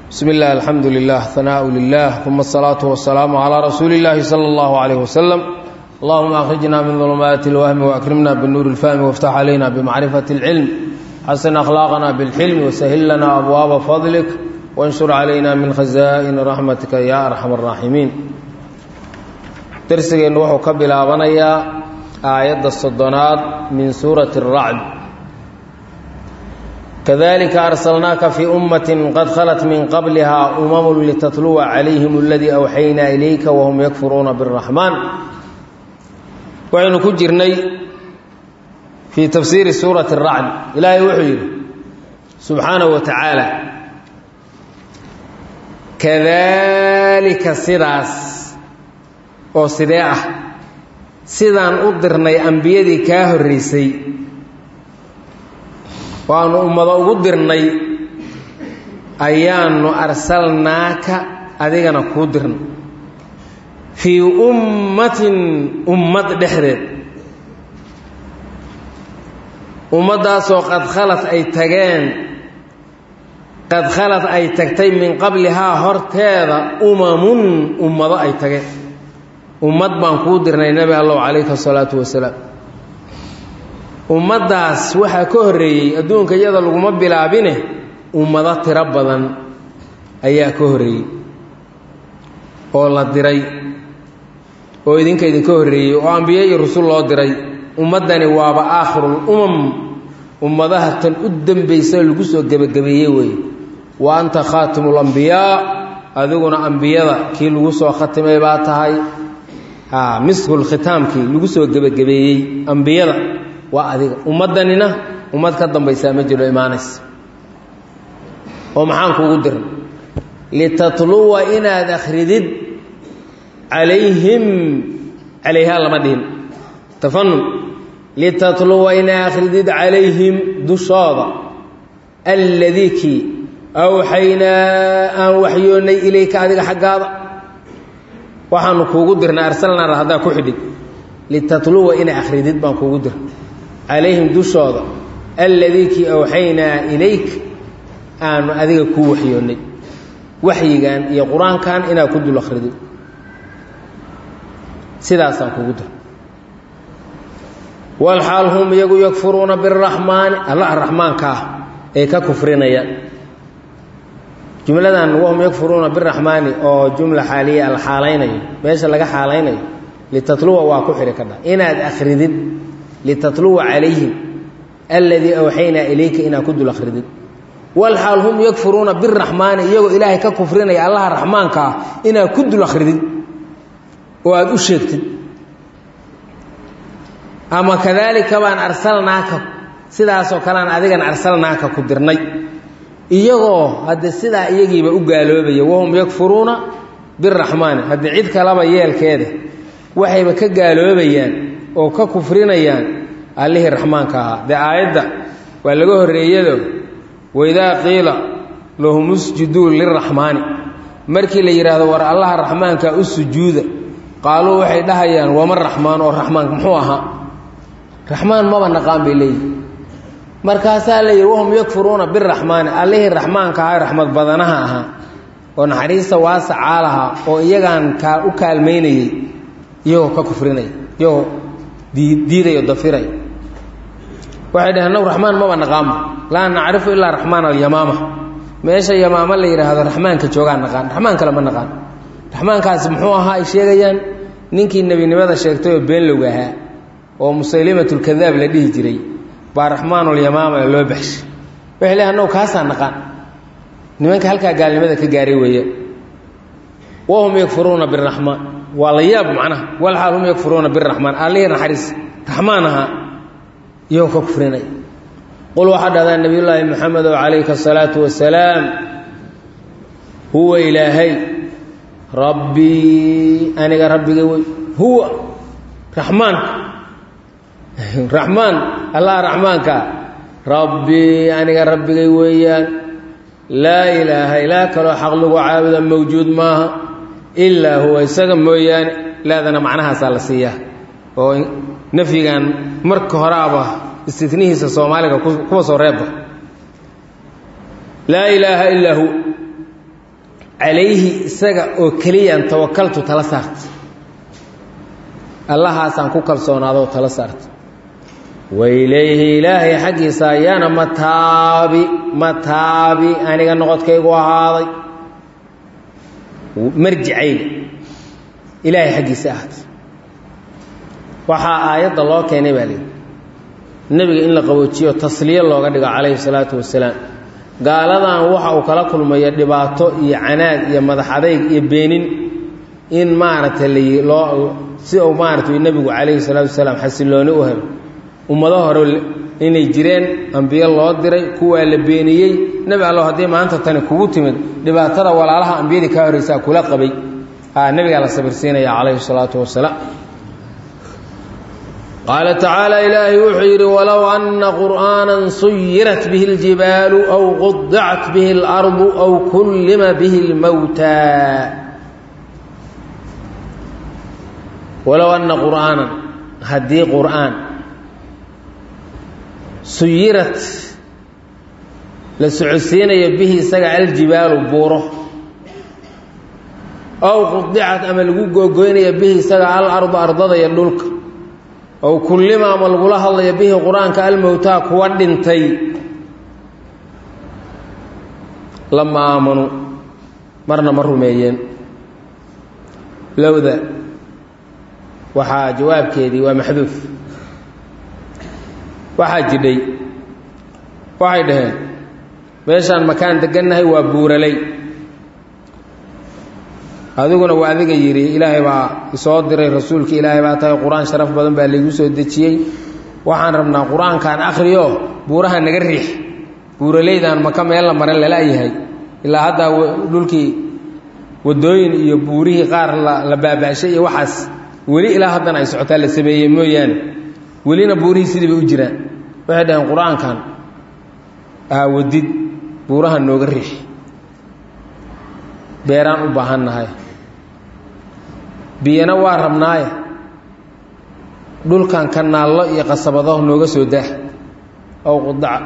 bsmi اllah alxamdu lilah hanaaءu lilah uma الsalaaةu wasalaamu calىa rasuuli اllahi salى اllahu عalayh waslm allahuma akhrijna min dulumaati اlwahmi waakrimna binuuri اlfahmi wاftax calayna bimacrifati اlcilm xasin akhlaaqna bاlxilmi wasahil lana abwaaba fadlik wanshur calayna min khazaa'ini raxmatika ya arxam الraaximiin dersigeennu wuxuu ka bilaabanayaa aayadda soddonaad min suurati الracd kadalika arsalnaaka fii ummati qad khalat min qabliha umamu litatluwa calayhim aladii awxaynaa ilayka wahum yakfuruuna biraxmaan waxaynu ku jirnay fii tafsiiri suurati racd ilaahay wuxuu yidhi subxaanahu wa tacaala kadalika sidaas oo sidee ah sidaan u dirnay ambiyadii kaa horreysay waanu ummado ugu dirnay ayaanu arsalnaaka adigana kuu dirnay fii ummatin ummad dhexdeed ummaddaasoo qad khalad ay tageen qad khalad ay tagtay min qablihaa horteeda umamun ummado ay tageen ummad baan kuu dirnay nebi allahu calayhi asalaatu wasalaam ummaddaas waxaa ka horreeyey adduunka iyada laguma bilaabine ummado tiro badan ayaa ka horreeyey oo la diray oo idinka idinka horreeyey oo ambiye iyo rusul loo diray ummaddani waaba aakhirul umam ummadaha tan u dambaysa lagu soo gebagabeeyey weeye wa anta khaatimul ambiyaa adiguna ambiyada kii lagu soo khatimay baa tahay miskul khitaamkii lagu soo gebagabeeyey ambiyada waa adiga ummaddanina ummad ka dambaysaa ma jiro imaanaysa oo maxaan kuugu dirna litatluwa inaad akhridid calayhim calayhaa lama dhihin tafanun litatluwa inaad akhridid calayhim dushooda alladii kii awxaynaa aan waxyoonnay ilayka adiga xaggaada waxaanu kuugu dirnay arsalnaar haddaa ku xidhid litatluwa inaa akhridid baan kuugu dirna calayhim dushooda alladii kii awxaynaa ilayk aanu adiga kuu waxyoonnay waxyigan iyo qur-aankan inaad ku dul akhridid sidaasaan kuugu dir walxaal hum iyagu yakfuruuna biraxmaani allah raxmaanka ah ay ka kufrinayaan jumladan wahum yakfuruuna biraxmaani oo jumla xaaliya la xaalaynayo meesha laga xaalaynayo litatluwa waa ku xidhi kadha inaad akhridid litatluwa calayhim alladii awxaynaa ilayka inaad ku dul akhridid walxaal hum yakfuruuna biraxmaani iyagoo ilaahay ka kufrinaya allaha raxmaanka ah inaad ku dul akhridid oo aada u sheegtid ama kadaalika baan arsalnaaka sidaasoo kalean adigan arsalnaaka ku dirnay iyagoo hadde sidaa iyagiiba u gaaloobaya wahum yakfuruuna biraxmaani haddii cid kalaba yeelkeeda waxayba ka gaaloobayaan oo ka kufrinayaan allihii raxmaanka ahaa dee aayadda waa laga horreeyado waidaa qiila lahum usjuduu liraxmaani markii la yidhaahdo war allaha raxmaanka u sujuuda qaaluu waxay dhahayaan wama raxmaan oo raxmaanka muxuu ahaa raxmaan maba naqaan bay leeyihi markaasaa la yidhi wahum yakfuruuna biraxmaani allihii raxmaanka ahaa raxmad badanaha ahaa oo naxariista waasacaa lahaa oo iyagaan kaa u kaalmaynayey iyagoo ka kufrinaya iyagoo diidayo dafiray waxay dhaheen naw raxmaan maba naqaanba laa nacrifu ilaa raxmaan alyamaama meesha yamaamo la yidhaahdo raxmaanka joogaa naqaan raxmaan kale ma naqaan raxmaankaasi muxuu ahaa ay sheegayaan ninkii nebinimada sheegtay oo beenlowga ahaa oo musaylimatulkadaab la dhihi jiray baa raxmaanulyamaama loo baxshay waxay leehay naw kaasaa naqaan nimanka halkaa gaalnimada ka gaaray weeyaan wahum yakfuruuna biraxmaan waa la yaab macnaha walxaal hum yakfuruuna biraxmaan allihii naxariis raxmaan ahaa iyagoo ka kufrinay qul waxaa dhahdaa nebiyullaahi moxamedow calayka asalaatu wasalaam huwa ilaahay rabbii aniga rabbigay wey huwa raxmaanka raxmaan allah raxmaankaa rabbii aniga rabbigay weeyaan laa ilaaha ilaa kaloo xaq lagu caabuda mawjuud maaha ilaa huwa isaga mooyaane laadana macnahaasaa la siiyaa oo nafyigan marka horeaba istinihiisa soomaaliga kuwa soo reebba laa ilaaha ilaa hu calayhi isaga oo keliyaan tawakaltu tala saarta allahaasaan ku kalsoonaadoo tala saarta wailayhi ilaahay xaggiisa ayaana mataabi mataabi aniga noqodkaygu ahaaday marjicayga ilaahay xaggiisa ahaatay waxaa aayadda loo keenay baa leehi nebiga in la qaboojiyo tasliye looga dhigo calayhi salaatu wasalaam gaaladan waxa uu kala kulmayo dhibaato iyo canaad iyo madax adayg iyo beenin in maaragtay loo si uu maaragtay nebigu calayhi salaatu wasalaam xasillooni u helo ummado hore inay jireen ambiyo loo diray kuwaa la beeniyey nebi allo haddii maanta tani kugu timid dhibaatada walaalaha ambiyadii kaa horreysaa kula qabay nebigaa la sabirsiinaya calayhi salaatu wasalaam qaala tacaala ilaahay wuxuu yidhi walow anna qur'aanan suyirat bihi اljibaalu aw qudicat bihi اlardu aw kullima bihi اlmowtaa walow anna qur'aanan haddii qur'aan suyirat la socodsiinayo bihi isaga aljibaalu buuro aw qudicat ama lagu googoynaya bihi isaga alardu ardada iyo dhulka ow kullima ama lagula hadlayo bihi qur-aanka almowtaa kuwa dhintay lama aamanuu marna ma rumeeyeen lowda waxaa jawaabkeedii waa maxduuf waxaa jidhay waxay dhaheen meeshaan makaan degannahay waa buuraley adiguna waa adiga yidhi ilaahay baa isoo diray rasuulka ilaahay baa tahay qur-aan sharaf badan baa laygu soo dejiyey waxaan rabnaa qur-aankaan akhriyo buuraha naga riix buuraleydaan maka meel la maran lala-yahay ilaa haddaa dhulkii waddooyin iyo buurihii qaar la baaba'shay iyo waxaas weli ilaa haddana ay socotaa la sameeyey mooyaane welina buurihii sidii bay u jiraan waxay dhaheen qur-aankan aawadid buuraha nooga riix beeraan u baahan nahay biyana waa rabnaaye dhulkan kanaallo iyo qasabado nooga soo dah aw qudaca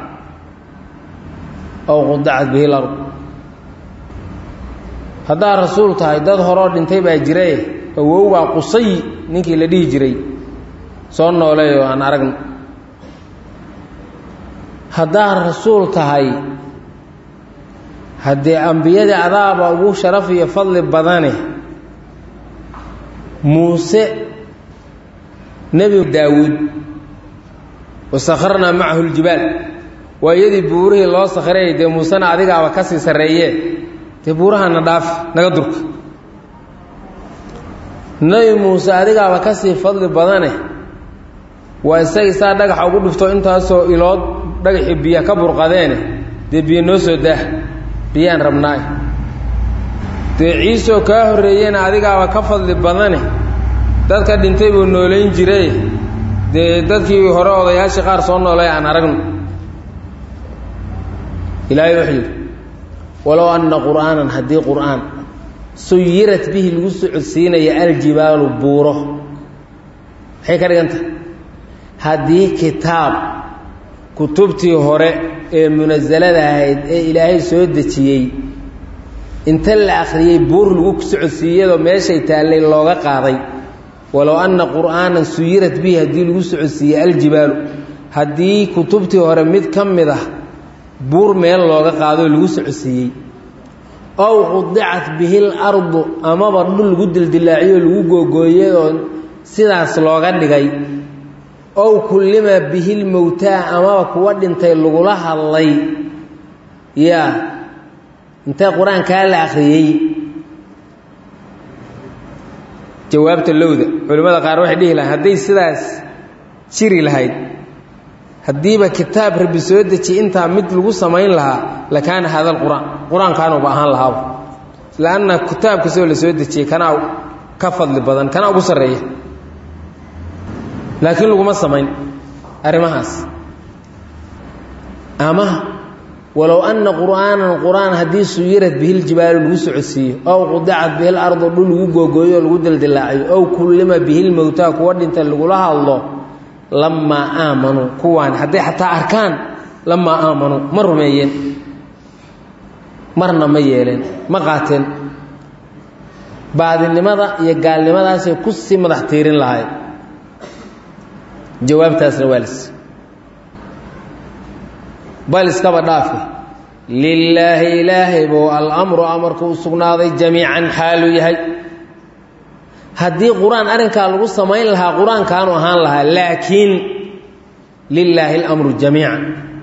aw qudacat bihi lard haddaad rasuul tahay dad horoo dhintay baa jirae awowbaa qusayi ninkii la dhihi jiray soo nooleeyoo aan aragno haddaad rasuul tahay haddee ambiyadii adaaba ugu sharaf iyo fadli badane muuse nebi daawuud wasakharnaa macahu ljibaal waa iyadii buurihii loo sakhrayay dee muusena adigaaba ka sii sarreeyee dee buurahana dhaaf naga durka nebi muuse adigaaba ka sii fadli badane waa isagii saa dhagaxa ugu dhufto intaasoo ilood dhagaxii biya ka burqadeene dee biyo noo soo daah biyaan rabnaay dee ciisoo kaa horreeyena adigaaba ka fadli badane dadka dhintay buu noolayn jiray dee dadkii hore odayaashii qaar soo noolay aan aragno ilaahay wuxuu yidhi walow anna qur'aanan haddii qur'aan suyirat bihi lagu socodsiinaya aljibaalu buuro maxay ka dhigan tahay haddii kitaab kutubtii hore ee munasalada ahayd ee ilaahay soo dejiyey inta la akhriyey buur lagu socodsiiyadoo meeshay taallay looga qaaday walow anna qur'aanan suyirat bihi haddii lagu socodsiiyey aljibaalu haddii kutubtii hore mid ka mid ah buur meel looga qaadoo lagu socodsiiyey ow qudicat bihi lardu amaba dhul lagu dildilaaciyo lagu googooyey oo sidaas looga dhigay ow kullima bihi lmowtaa amaba kuwa dhintay lagula hadlay yaa intee qur-aankaa la akhriyey jawaabta lowda culimmada qaar waxay dhihi lahayn hadday sidaas jiri lahayd haddiiba kitaab rabbi soo dejiye intaa mid lagu samayn lahaa lakaana haada alqur'aan qur-aankaanuba ahaan lahaaba lanna kitaab kastoo la soo dejiyey kanaa ka fadli badan kanaa ugu sarreeya laakiin laguma samayn arrimahaas ama walow anna qur'aanan qur'aan haddii suyirat bihi ljibaalu lagu socodsiiyo ow qudicat bihi lardu dhul lagu googooyo oo lagu dildilaaciyo ow kullima bihi lmowtaa kuwa dhintay lagula hadlo lamaa aamanuu kuwaan hadday xataa arkaan lamaa aamanuu ma rumeeyeen marna ma yeeleen ma qaateen baadinimada iyo gaalnimadaasay ku sii madax tiirin lahayd jawaabtaasna waa lis bal iskaba dhaafe lilaahi ilaahay buu alamru amarku u sugnaaday jamiican xaaluu yahay haddii qur-aan arrinkaa lagu samayn lahaa qur-aankaanu ahaan lahaa laakiin lilaahi alamru jamiican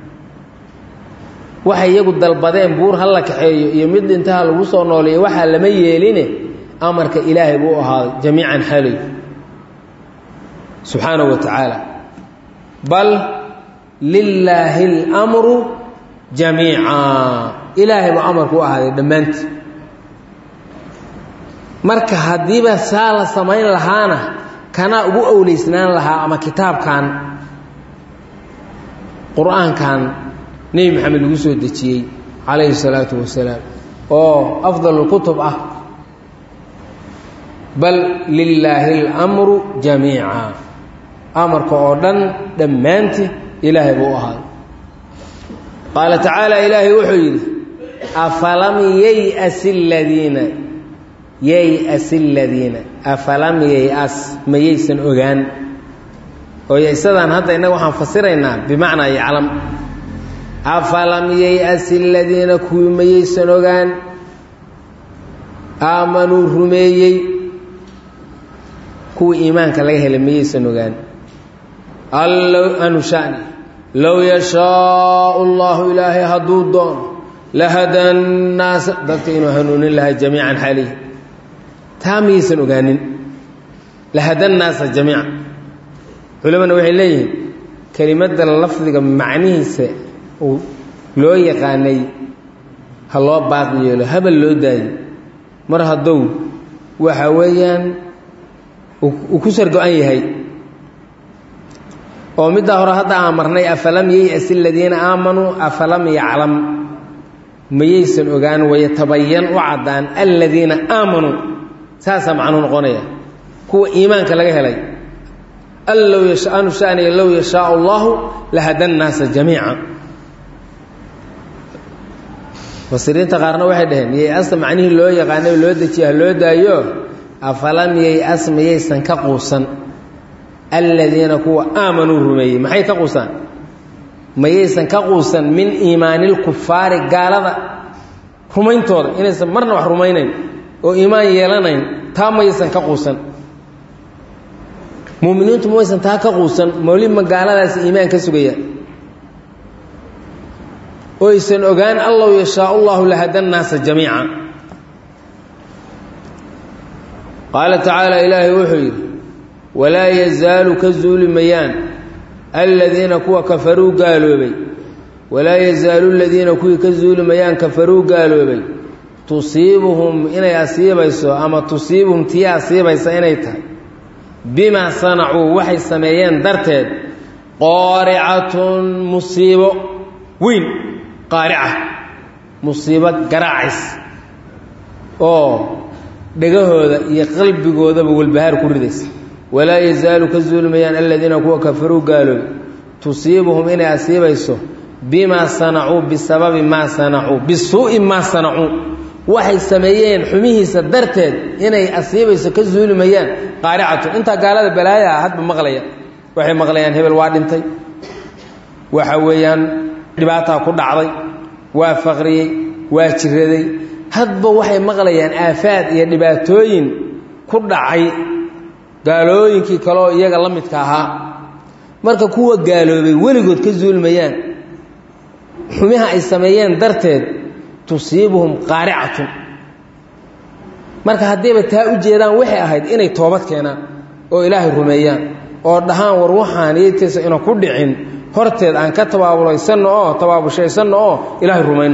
waxay iyagu dalbadeen buur ha la kaxeeyo iyo mid dhintaha lagu soo nooleeyo waxaa lama yeeline amarka ilaahay buu ahaaday jamiican xaaluu yahay subxaanahu wa tacaala bal lilaahi اlmru jamiica ilaahay buu amarku u ahaaday dhammaantii marka haddiiba saa la samayn lahaana kanaa ugu owleysnaan lahaa ama kitaabkan qur-aankan nebi maxamed lagu soo dejiyey calayhi الsalaatu wasalaam oo afdal kutub ah bal lilaahi اlmru jamiica amarka oo dhan dhammaantii ilaahay buu u ahaaday qaala tacaala ilaahay wuxuu yidhi afalam yayas ladiina yayas aladiina afalam yayas mayaysan ogaan oo yaysadaan hadda innaga waxaan fasiraynaa bimacnaa yaclam afalam yayas aladiina kuwii mayaysan ogaan aamanuu rumeeyey kuwii iimaanka laga helay mayaysan ogaan allow anu shani low yashaau allahu ilaahay hadduu doono lahada nnaasa dadka inuu hanuunin lahaa jamiican xaalihi taa miyaysan ogaanin lahada nnaasa jamiica culamana waxay leeyihiin kelimadda lafdiga macnihiisa uu loo yaqaanay ha loo baaqi yeelo habal loo daayo mar haddou waxa weeyaan uu ku sargo-an yahay oo middaa hore hadda aan marnay afalam yayas aladiina aamanuu afalam yaclam mayaysan ogaan wayatabayan u caddaan aladiina aamanuu saasaa macnuu noqonaya kuwa iimaanka laga helay allow yashaanu shaniya low yashaau allahu lahada nnaasa jamiica mufasiriinta qaarna waxay dhaheen yay-asta macnihii loo yaqaanay loo dejiya ha loo daayo afalam yay-as mayaysan ka quusan aladiina kuwa aamanuu rumeeyey maxay ka quusaan mayaysan ka quusan min iimaanilkufaari gaalada rumayntooda inaysan marna wax rumaynayn oo iimaan yeelanayn taa mayaysan ka quusan muuminiintu maysan taa ka quusan mawlidma gaaladaasi iimaan ka sugayaan oo aysan ogaan allow yashaa llahu lahada nnaasa jamiica qaala tacaala ilaahay wuxuu yidhi walaa yazaalu ka zuuli mayaan aladiina kuwa kafaruu gaaloobay walaa yazaalu ladiina kuwii ka zuuli mayaan kafaruu gaaloobay tusiibuhum inay asiibayso ama tusiibuhum tii asiibaysa inay tahay bimaa sanacuu waxay sameeyeen darteed qaaricatun musiibo weyn qaarica musiibo garaacays oo dhegahooda iyo qalbigoodaba walbahaar ku ridaysa walaa yazaalu ka zuulmayaan aladiina kuwa kafaruu gaaloobay tusiibuhum inay asiibayso bimaa sanacuu bisababi maa sanacuu bisuu'i maa sanacuu waxay sameeyeen xumihiisa darteed inay asiibayso ka zuulimayaan qaaricatun intaa gaalada balaayaa hadba maqlaya waxay maqlayaan hebel waa dhintay waxa weeyaan dhibaataa ku dhacday waa faqriyey waa jiraday hadba waxay maqlayaan aafaad iyo dhibaatooyin ku dhacay gaalooyinkii kaleoo iyaga la midka ahaa marka kuwa gaaloobay weligood ka zuulmayaan xumiha ay sameeyeen darteed tusiibuhum qaaricatun marka haddayba taa u jeedaan waxay ahayd inay toobad keenaan oo ilaahay rumeeyaan oo dhahaan war waxaan yeedkiisa ina ku dhicin horteed aan ka tabaabulaysanno oo tabaabushaysanno oo ilaahay rumayno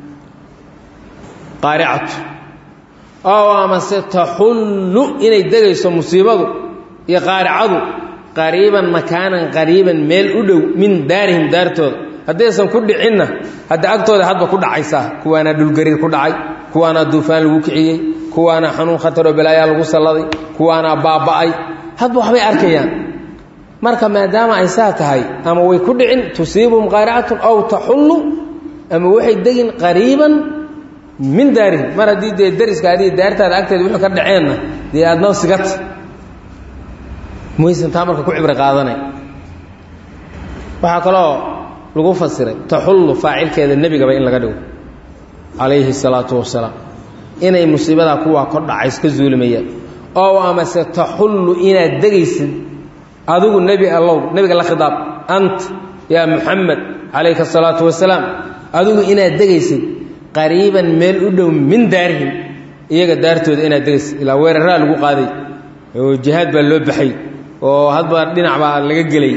qaaricatu ow amase taxullu inay degayso musiibadu iyo qaaricadu qariiban makaanan qariiban meel u dhow min daarihim daartooda haddaysan ku dhicinna hadda agtooda hadba ku dhacaysaa kuwaanaa dhulgariir ku dhacay kuwaanaa duufaan lagu kiciyey kuwaanaa xanuun khataroo balaayaa lagu salladay kuwaanaa baaba'ay hadba waxbay arkayaan marka maadaama ay saa tahay ama way ku dhicin tusiibuhum qaaricatun aw taxullu ama waxay degin qariiban min daarihim mar haddii dee dariskaadi daartaada agteeda wixii ka dhaceenna dee aadnoo sigata maysan taa marka ku cibri qaadanay waxaa kaloo lagu fasiray taxullu faacilkeeda nebigaba in laga dhigo calayhi salaatu wasalaam inay musiibadaa kuwaa kor dhacays ka zuulimayaan oo amase taxullu inaad degaysid adigu nebi allow nebiga la khidaab ant yaa muxamed calayka asalaatu wasalaam adigu inaad degaysid qariiban meel u dhow min daarihim iyaga daartooda inaad degaysid ilaa weeraraa lagu qaaday oo jihaad baa loo baxay oo hadba dhinac baa laga gelay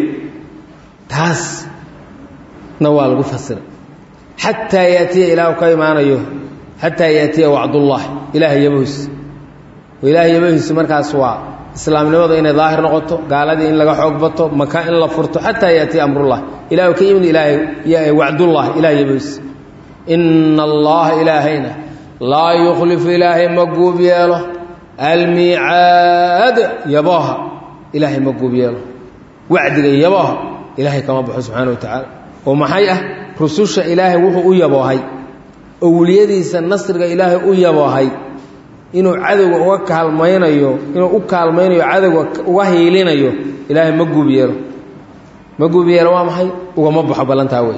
taasna waa lagu fasiray xataa yaatiya ilaahu ka imaanayo xataa yaatiya wacdullah ilaahay yabahiis oo ilaahay yabahiisu markaas waa islaamnimadu inay daahir noqoto gaaladii in laga xoog bato maka in la furto xataa yaatiya amrullah ilahu ka yimid ilaahay wacdullah ilahay yabahiis ina allaha ilaahayna laa yukhlifu ilaahay ma guub yeelo almiicaad yabooha ilaahay ma guub yeelo wacdiga yabooha ilaahay kama baxo subxaana wa tacaala oo maxay ah rususha ilaahay wuxuu u yaboohay owliyadiisa nasriga ilaahay u yaboohay inuu cadowga uga kaalmaynayo inuu u kaalmaynayo cadowga uga hiilinayo ilaahay ma guub yeelo ma guub yeelo waa maxay ugama baxo ballantaa wey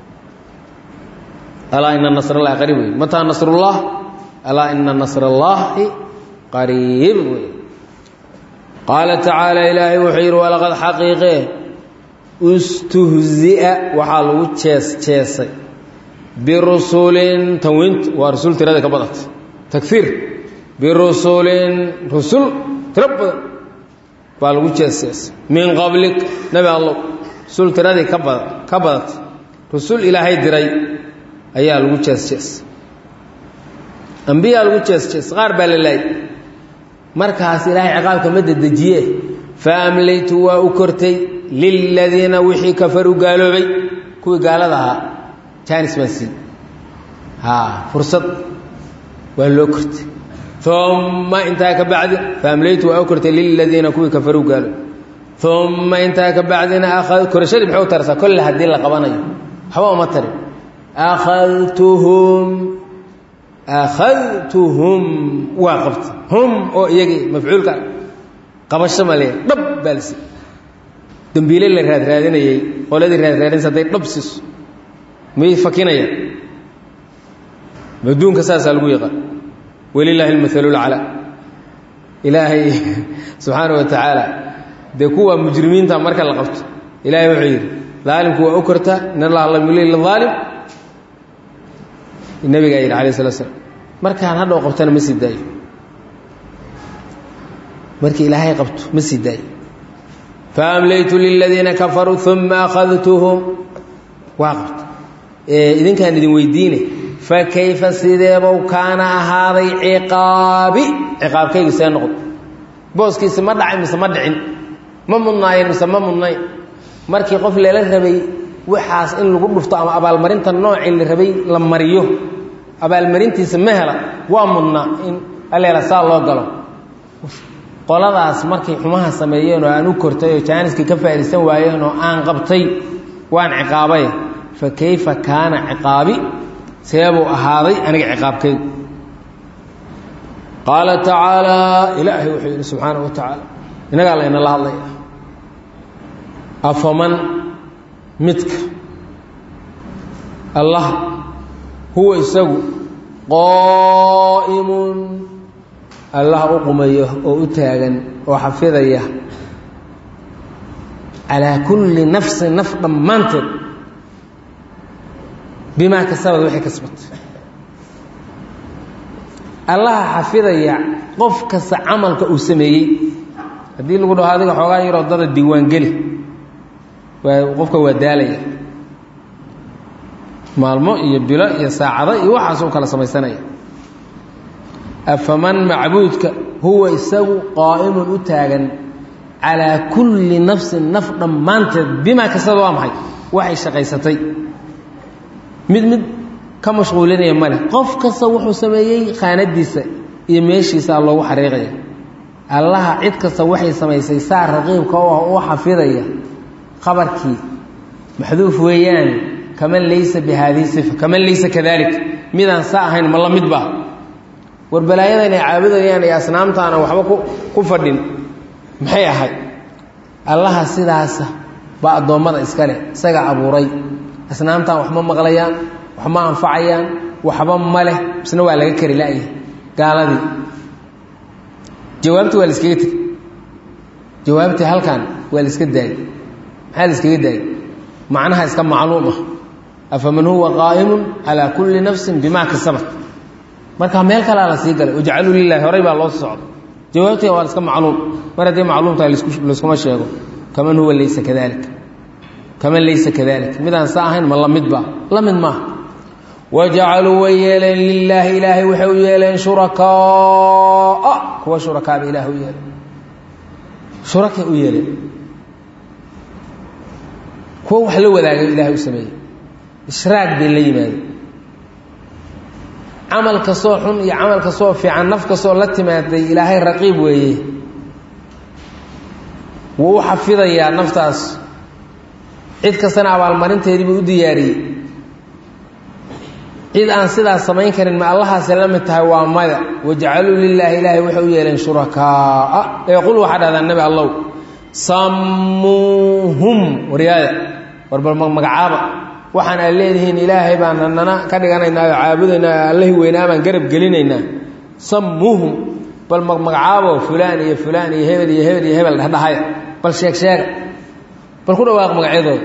alaa ina nasr allahi qariib wey mataa nasrullah alaa ina nasr allaahi qariib wey qaala tacaala ilaahay wuxuu yidhi walaqad xaqiiqee istuhzia waxaa lagu jees jeesay birusulin tanwiinta waa rusul tirada ka badanta takfiir birusulin rusul tiro badan baa lagu jees jeesay min qablik nebi allow rusul tiradii ka bada ka badatay rusul ilaahay diray ayaa lagu jees jeesay ambiyaa lagu jees jeesay qaar baa la laayay markaas ilaahay ciqaabka ma dedejiye fa amlaytu waa u kortay liladiina wixii kafaruu gaaloobay kuwii gaalada ahaa jaanis baan sii haa fursad waa loo kortay uma intaa ka bacdi faamlaytu waa u kortay liladiina kuwii kafaruu gaaloobay uma intaa ka bacdina korashadii maxay u taraysaa kolle haddii la qabanayo waxba uma tarin akhadtuhum akhadtuhum waa qabta hum oo iyagii mafcuulka qabasho male dhab baalsi dambiile la raadraadinayey qoladii raadraadinaysa hadday dhab siiso may fakinayaan adduunka saasaa lagu yaqaan walilaahi almathalu lcalaa ilaahay subxaana wa tacaala dee kuwa mujrimiinta marka la qabto ilaahay wuxuu yidhi daalimku waa u kortaa in allaha lam yulil lidaalim nabigaa yidhi alayh salatu slam markaan hadhow qabtana ma sii daayo markii ilaahay qabto ma sii daayo faamlaytu liladiina kafaruu uma akhadtuhum waa qabta idinkaan idin weydiine fa kayfa sideebow kaana ahaaday ciqaabi ciqaabkaygu see noqdo booskiisi ma dhacay mise ma dhicin ma mudnaayeen mise ma mudnayn markii qof leela rabay waxaas in lagu dhufto ama abaalmarinta noocii la rabay la mariyo abaalmarintiisa ma hela waa mudnaa in aleela saa loo galo qoladaas markay xumaha sameeyeen oo aan u kortay oo jaaniskii ka faa'iidaysan waayeen oo aan qabtay waan ciqaabay fa kayfa kaana ciqaabi seebuu ahaaday aniga ciqaabkaygu qaala tacaalaa ilaahay wuxuu yidhi subxaana wa tacaala innagaa laynala hadlaya afaman midka allah huwa isagu qaa'imun allah u qumayo oo u taagan oo xafidaya calaa kulli nafsin naf dhammaanteed bimaa kasabad waxay kasbatay allaha xafidaya qof kasta camalka uu sameeyey haddii lagu dhaho adiga xoogaa yaroo dada diiwaangeli waa qofka waa daalaya maalmo iyo bilo iyo saacado iyo waxaas u kala samaysanaya afaman macbuudka huwa isagu qaa'imun u taagan calaa kulli nafsin naf dhammaanteed bimaa kasada waa maxay waxay shaqaysatay mid mid ka mashquulinaya male qof kasta wuxuu sameeyey khaanadiisa iyo meeshiisaa loogu xariiqaya allaha cid kasta waxay samaysay saa raqiibka oo ah u xafidaya khabarkii maxduuf weeyaan kaman laysa bi haadihi sifa kaman laysa kadalik midaan saa ahayn ma la mid ba war balaayadan ay caabudayaan iyo asnaamtaana waxba ku fadhin maxay ahayd allaha sidaasa baa addoommada iskale isaga abuuray asnaamtaan wax ma maqlayaan wax ma anfacayaan waxba ma leh isna waa laga kari la'yahay gaaladii jawaabtii waa la iskaga tegi jawaabtii halkan waa la iska daayey maxaa la iskaga daayey macnaha iska macluum ah afaman huwa qaa'imun calaa kulli nafsin bimaa kasabat markaa meel kalea la sii galay wajcaluu lilahi horay baa loo socdo jawaabtii waa iska macluum mar hadday macluum tahay layskuma sheego kaman huwa laysa kadalik kaman laysa kadalik midaan sa ahayn ma la mid ba la mid maaha wajacaluu way yeeleen lilaahi ilaahay waxay u yeeleen shurakaaa kuwa shurakaaba ilaah u yeeleen shurakay u yeeleen kuwa wax la wadaagay ilahay u sameeyey ishraag bay la yimaadeen camal kastoo xun iyo camal kastoo fiican naf kastoo la timaaday ilaahay raqiib weeye wuu u xafidayaa naftaas cid kastana abaalmarinteedii buu u diyaariyey cid aan sidaas samayn karin ma allahaasi la mid tahay waa maya wajcaluu lilaahi ilaahay waxay u yeeleen shurakaaa ee qul waxaa dhahdaa nebi allow sammuuhum waryaada warbal magacaaba waxaan aad leedihiin ilaahay baan nana ka dhiganaynaa oo caabudaynaa allahi weynaa baan garab gelinaynaa sammuuhum bal magacaabo fulaan iyo fulaan iyo hebel iyo hebel iyo hebel dhedhahaya bal sheeg sheega bal ku dhawaaq magacyadooda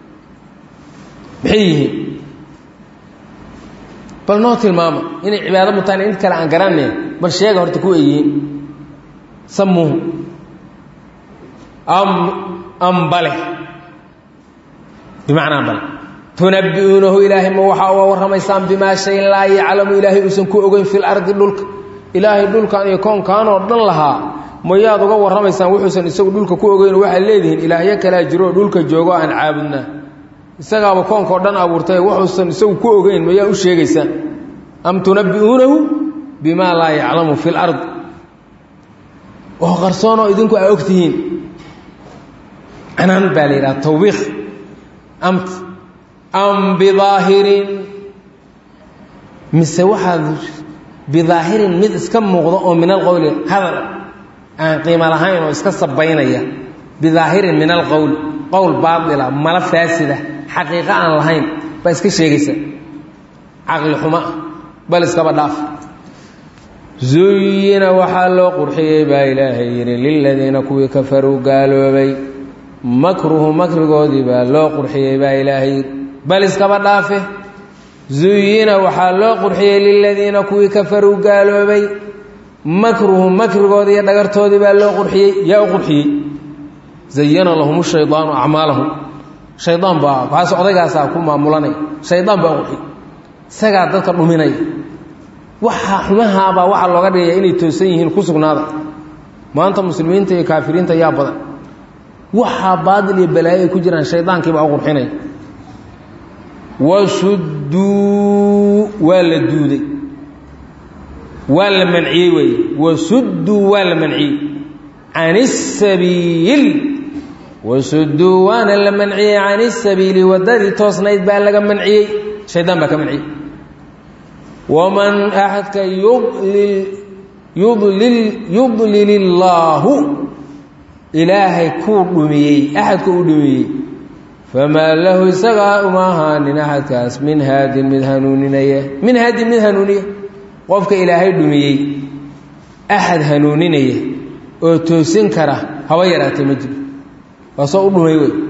maxay yihiin bal noo tilmaama inay cibaado mutaan int kale aan garanay bal sheega horta kuwa yihiin sammuuhum am am bale bimacnaa bale tunabbi'uunahu ilaahay ma waxaa uga warramaysaan bimaa shay laa yaclamu ilaahay uusan ku ogeyn fil ardi dhulka ilaahay dhulkan iyo koonkaanoo dhan lahaa mayaad uga warramaysaan wuxuusan isagu dhulka ku ogeyn waxaad leedihiin ilaahyo kalaa jiroo dhulka joogo aan caabudnaa isagaaba koonkao dhan abuurtay wuxuusan isagu ku ogeyn mayaa u sheegaysaan am tunabbi'uunahu bimaa laa yaclamu fil ardi oo qarsoonoo idinku aa ogtihiin canaan baa la yidhaha tawbiikh amt am bidaahirin mise waxaad bidaahirin mid iska muuqda oo min alqowli hadal aan qiimo lahayn oo iska sabaynaya bidaahirin min alqowli qowl baatila mala faasida xaqiiqo aan lahayn baa iska sheegaysa caqli xumo ah bal iskaba dhaaf zuyina waxaa loo qurxiyey baa ilaahay yidhi liladiina kuwii kafaruu gaaloobay makruhu makrigoodii baa loo qurxiyey baa ilaahay yidhi bal iskaba dhaafe zuyina waxaa loo qurxiyey liladiina kuwii kafaruu gaaloobay makruhu makrigoodii iyo dhagartoodii baa loo qurxiyey yaa u qurxiyey zayana lahum shaydaanu acmaalahum shaydaan baa waxaas odaygaasaa ku maamulanaya shaydaan baa qurxiyey isagaa dadka dhuminaya waxa xumahaabaa waxaa looga dhigaya inay toosan yihiin ku sugnaada maanta muslimiinta iyo kaafiriinta yaa badan waxaa baadil iyo balaayo ay ku jiraan shaydaankiibaa u qurxinaya wasudduu waa la duuday waa la manciyey weeye wasudduu waa la manciyey can isabiil wasudduu waana la manciyey can isabiili waddadii toosnayd baa laga manciyey shaydaan baa ka manciyey waman axadka yudlil yudlil yudlil illaahu ilaahay kuu dhumiyey axadka uu dhumiyey famaa lahu isagaa uma ahaanin axadkaas min haadin mid hanuuninaya min haadin mid hanuuniya qofka ilaahay dhumiyey axad hanuuninaya oo toosin kara haba yaraatee ma jiro waa soo u dhumay wey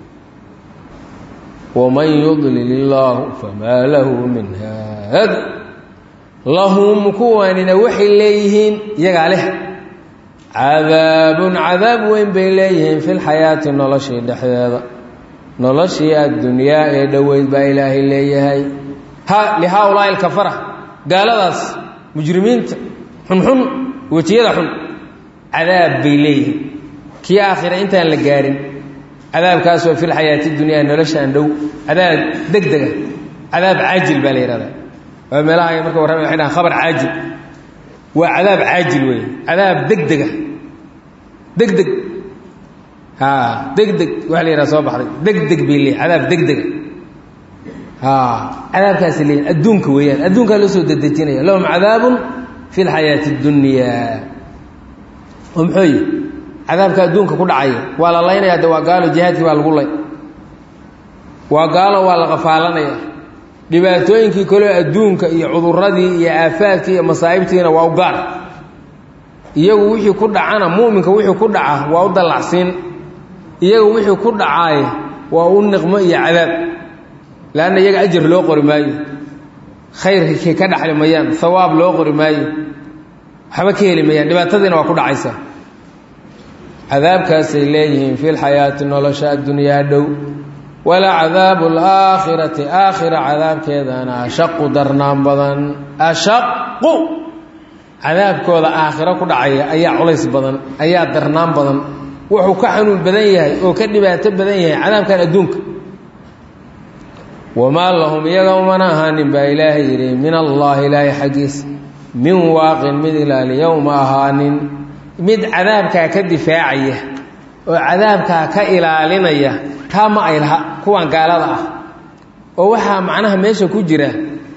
waman yudlil illaahu famaa lahu min haad lahum kuwanina waxay leeyihiin iyagaa leh cadaabun cadaab weyn bay leeyihiin fi lxayaati noloshii dhexdeeda noloshii addunyaa ee dhoweyd baa ilaahay leeyahay ha lihaaulaai alkafara gaaladaas mujrimiinta xunxun wejiyada xun cadaab bay leeyihiin kii aakhira intaan la gaarin cadaabkaasoo fi lxayaati dunyaa noloshaan dhow cadaab deg dega cadaab caajil baa la yihahdaa waa meelaha ay marka warrama waxay dhahaan khabar caajil waa cadaab caajil weeye cadaab deg dega deg deg a deg deg waxa la yidhaha soo baxday deg deg bay leey cadaab deg dega cadaabkaasi leeyihin adduunka weeyaan adduunkaa loo soo dedejinaya lahum cadaabun fi lxayaati اdunyaa oo muxuu yihi cadaabka adduunka ku dhacaya waa la laynaya de waa gaalo jihaadkii baa lagu lay waa gaalo waa la qafaalanaya dhibaatooyinkii kaleo adduunka iyo cuduradii iyo aafaadkii iyo masaa'ibtiina waa u gaar iyagu wixii ku dhacana mu'minka wixii ku dhaca waa u dallacsiin iyagu wixii ku dhacaay waa u niqmo iyo cadaab leanna iyaga ajar loo qori maayo khayrkii ka dhaxli mayaan hawaab loo qori maayo waxba ka heli mayaan dhibaatadiina waa ku dhacaysa cadaabkaasay leeyihiin fi lxayaati nolosha addunyaa dhow wala cadaabu alaakhirati aakhira cadaabkeedana ashaqu darnaan badan ashaqu cadaabkooda aakhiro ku dhacaya ayaa culays badan ayaa darnaan badan wuxuu ka xanuun badan yahay oo ka dhibaato badan yahay cadaabkan adduunka wamaa lahum iyaga umana ahaanin baa ilaahay yidhi min allaahi ilaahay xaggiisa min waaqin mid ilaaliya uma ahaanin mid cadaabkaa ka difaacaya oo cadaabkaa ka ilaalinaya taa ma ay laha kuwan gaalada ah oo waxaa macnaha meesha ku jira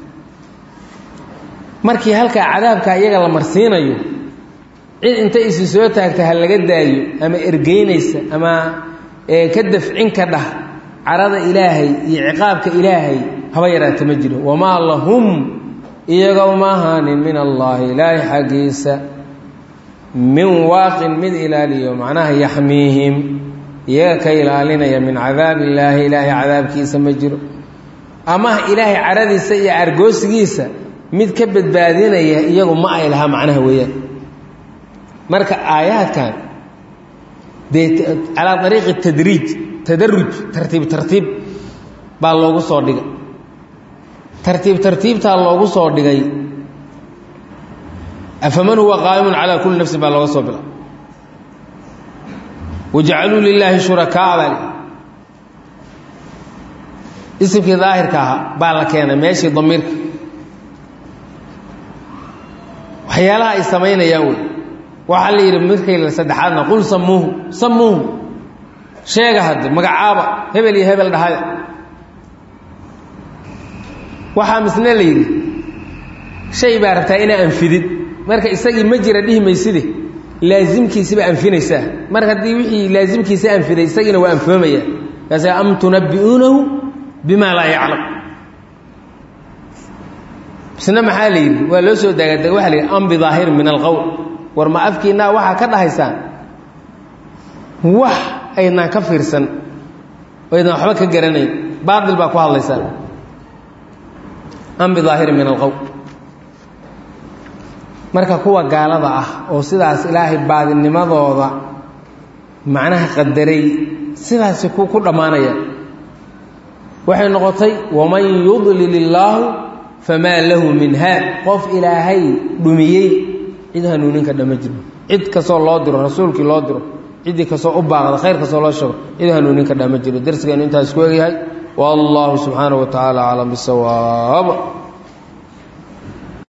markii halkaa cadaabkaa iyaga la marsiinayo cid inta isi soo taagta ha laga daayo ama ergeynaysa ama ka dafcin ka dhah carada ilaahay iyo ciqaabka ilaahay haba yaraata ma jiro wamaa lahum iyaga uma ahaanin min allaahi ilaahay xaggiisa min waaqin mid ilaaliyo macnaha yaxmiihim iyaga ka ilaalinaya min cadaab illaahi ilaahay cadaabkiisa ma jiro ama ilaahay caradiisa iyo argoosigiisa mid ka badbaadinaya iyagu ma ay lahaa macnaha weeyaan marka aayaadkan dee calaa ariiqi tadriij tadaruj tartiib tartiib baa loogu soo dhigay tartiib tartiibtaa loogu soo dhigay afaman huwa qaa'imun calaa kulli nafsin baa looga soo bila wajacaluu lilaahi shurakaa baa li isimkii daahirka ahaa baa la keenay meeshii damiirka waxyaalaha ay samaynayaan wey waxaa la yidhi markay saddexaadna qul samuuhu samuuhu sheega hadde magacaaba hebel iyo hebel dhahaya waxaa misne la yidhi shay baa rabtaa inaa anfidid marka isagii ma jira dhihi mayside laasimkiisiba anfinaysaa mar haddii wixii laasimkiisa anfiday isagiina waa anfoomaya kaas am tunabbi'uunahu bima laa yaclam isna maxaa la yidhi waa loo soo daagadag waa la yidhi am bidaahirin min alqowl war ma afkiinaa waxaa ka dhahaysaan wax aydnaan ka fiirsan oo aydnaan waxba ka garanayn baatil baa ku hadlaysaan am bidaahirin min alqowl marka kuwa gaalada ah oo sidaas ilaahay baadinimadooda macnaha qadaray sidaasi ku ku dhammaanaya waxay noqotay waman yudlil illaahu famaa lahu min haad qof ilaahay dhumiyey cid hanuuninka dhama jiro cid kastoo loo diro rasuulkii loo diro ciddii kastoo u baaqda khayr kastoo loo sheego cid hanuuninka dhama jiro darsigeenu intaas ku egyahay wallahu subxaanahu wa tacaala aclam bisawaab